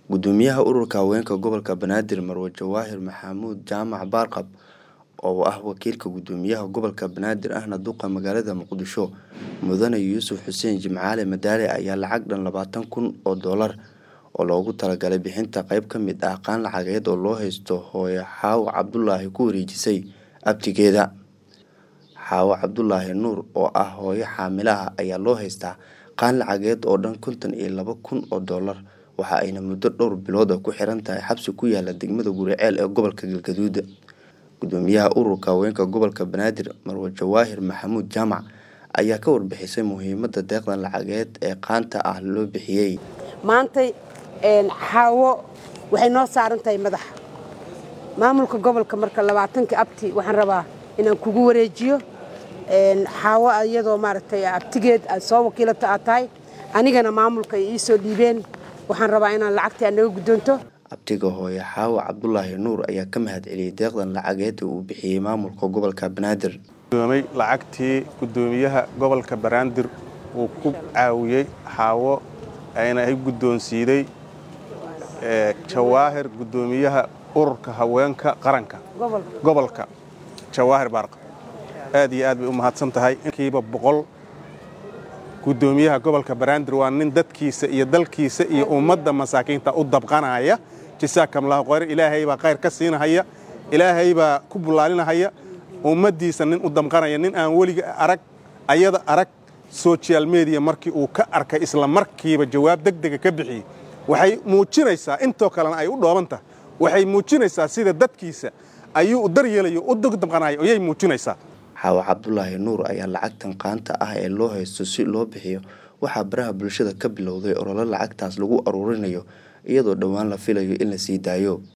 gudoomiyaha ururka haweenka gobolka banaadir marwe jawaahir maxamuud jaamac baarqab oo ah wakiilka gudoomiyaha gobolka banaadir ahna duqa magaalada muqdisho mudane yuusuf xuseen jimcaale madaale ayaa lacag dhan labaatan kun oo doolar oo loogu talagalay bixinta qeyb ka mid ah qaan lacageed oo loo haysto hooyo xaawo cabdulaahi ku wareejisay abtigeeda xaawo cabdulaahi nuur oo ah hooyo xaamilaha ayaa loo haystaa qaan lacageed oo dhan konton iyo laba kun oo doolar waxa ayna muddo dhowr bilooda ku xiran tahay xabsi ku yaala degmada guriceel ee gobolka galgaduud gudoomiyaha ururka haweenka gobolka banaadir marwe jawaahir maxamuud jaamac ayaa ka warbixisay muhiimada deeqdan lacageed ee qaanta ah loo bixiyey maantay xaawo waxay noo saaran tahay madaxa maamulka gobolka marka labaatanka abti waxaan rabaa inaan kugu wareejiyo xaawo iyadoo maaragtay abtigeed aad soo wakiilata aad tahay anigana maamulka ay ii soo dhiibeen waxaan rabaa inaan lacagtii aad naga guddoonto abtiga hooye xaawo cabdulaahi nuur ayaa ka mahad celiyey deeqdan lacageed uu bixiyey maamulka gobolka banaadir doomay lacagtii gudoomiyaha gobolka banaadir uu ku caawiyey xaawo ayna ay guddoonsiiday jawaahir gudoomiyaha ururka haweenka qaranka gobolka jawaahir baarqa aad iyo aad bay u mahadsan tahay inkiiba boqol gudoomiyaha gobolka banaadir waa nin dadkiisa iyo dalkiisa iyo ummadda masaakiinta u dabqanaya jasaakamlahu khayr ilaahay baa khayr ka siinahaya ilaahay baa ku bullaalinahaya ummaddiisa nin u damqanaya nin aan weliga arag ayada arag social media markii uu ka arkay isla markiiba jawaab degdega ka bixiyey waxay muujinaysaa intoo kalena ay u dhooban tahay waxay muujinaysaa sida dadkiisa ayuu u daryeelayo u damqanayo ayay muujinaysaa xaawo cabdulaahi nuur ayaa lacagtan qaanta ah ee loo haysto si loo bixiyo waxaa baraha bulshada ka bilowday ololo lacagtaas lagu aruurinayo iyadoo dhowaan la filayo in la sii daayo